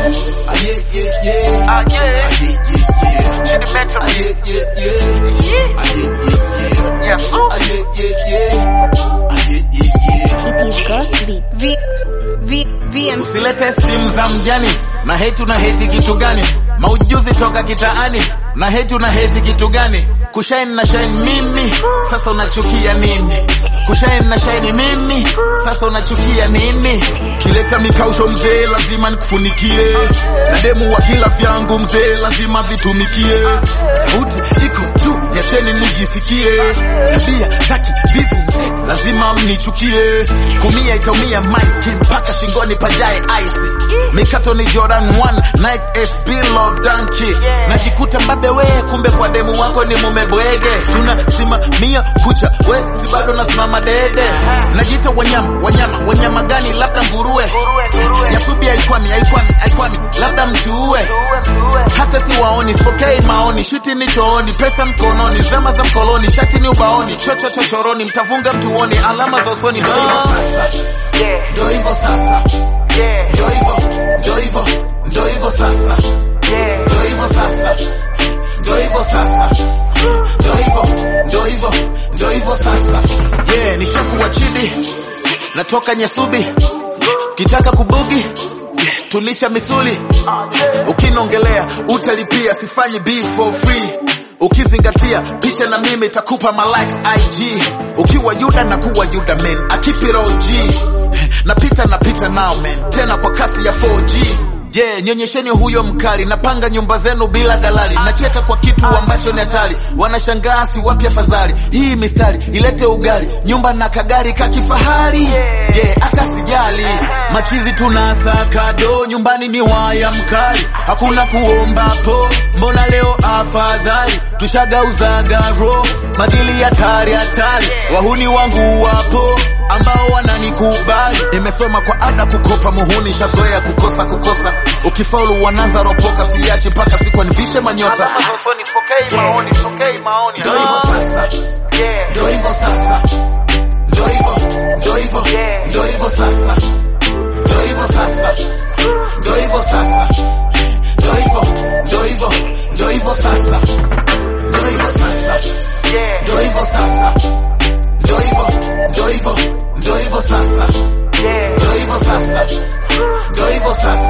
Ah, yeah, yeah, yeah. Ah, yeah. Ah, yeah, yeah, yeah. She the mentor. Ah, yeah, yeah, yeah. Yeah. Ah, yeah, yeah, yeah. Yeah, so. Ah, yeah, yeah, yeah. Ah, yeah, yeah, yeah. It is Ghost Beats. V, V, VM. Usilete simu za mjani na heti una heti kitu gani? Maujuzi toka kitaani na heti una heti kitu gani? Kushine na shine mimi, sasa unachukia nini? Kushine na shine mimi, sasa unachukia nini? Kileta mikausho mzee, lazima nikufunikie, na demu wa kila vyangu mzee, lazima vitumikie. Sauti iko juu, niacheni nijisikie, tabia zaki vivu mzee, lazima mnichukie. Kumia itaumia mike mpaka shingoni pajae ice, mikato ni Jordan 1 Nike SB Love Donkey, najikuta mbabe we, kumbe kwa demu wako ni mume bwege. Tunasimamia kucha, we si bado nasimama dede. Najita wanyama, wanyama, wanyama gani? Labda nguruwe. Yasubi haikwami, haikwami, haikwami, labda mtuue. Hata si waoni, sipokei maoni, shuti ni chooni, pesa mkononi, zama za mkoloni, chati ni ubaoni, chocho chochoroni, mtavunga mtuoni, alama za usoni. Ndo hivyo sasa, Yeah. ndo hivyo sasa, Yeah. ndo hivyo, ndo hivyo, ndo hivyo sasa, Yeah. ndo hivyo sasa, ndo hivyo sasa, ndo hivyo, ndo hivyo, ndo hivyo sasa. Yeah, nishakuwa chidi, natoka Nyasubi, kitaka kubugi yeah, tunisha misuli ukinongelea utalipia, sifanyi beef for free. Ukizingatia picha na mimi takupa ma likes IG. Ukiwa Yuda na kuwa Yuda man, I keep it OG. Napita napita now man, tena kwa kasi ya 4G. Yeah, nyonyesheni huyo mkali, napanga nyumba zenu bila dalali, nacheka kwa kitu ambacho ni hatari, wanashangaa si wapi afadhali. Hii mistari ilete ugali, nyumba na kagari kakifahari. Yeah, hata sijali, machizi tunasaka do, nyumbani ni waya mkali, hakuna kuomba po, mbona leo afadhali, tushagauzaga ro, madili hatari hatari, wahuni wangu wapo ambao wananikubali. Nimesoma kwa ada kukopa muhuni, shazoea kukosa kukosa. Ukifaulu wanaanza ropoka, siachi mpaka siku nivishe manyota. Alama za usoni, sipokei maoni, sipokei maoni. Ndo hivyo sasa, Yeah. ndo hivyo sasa, ndo hivyo, ndo hivyo, ndo hivyo sasa, ndo hivyo sasa, ndo hivyo sasa, ndo hivyo, ndo hivyo, ndo hivyo sasa, ndo hivyo sasa, Yeah. ndo hivyo sasa, ndo hivyo, ndo hivyo, ndo hivyo sasa, Yeah. ndo hivyo sasa, ndo hivyo sasa.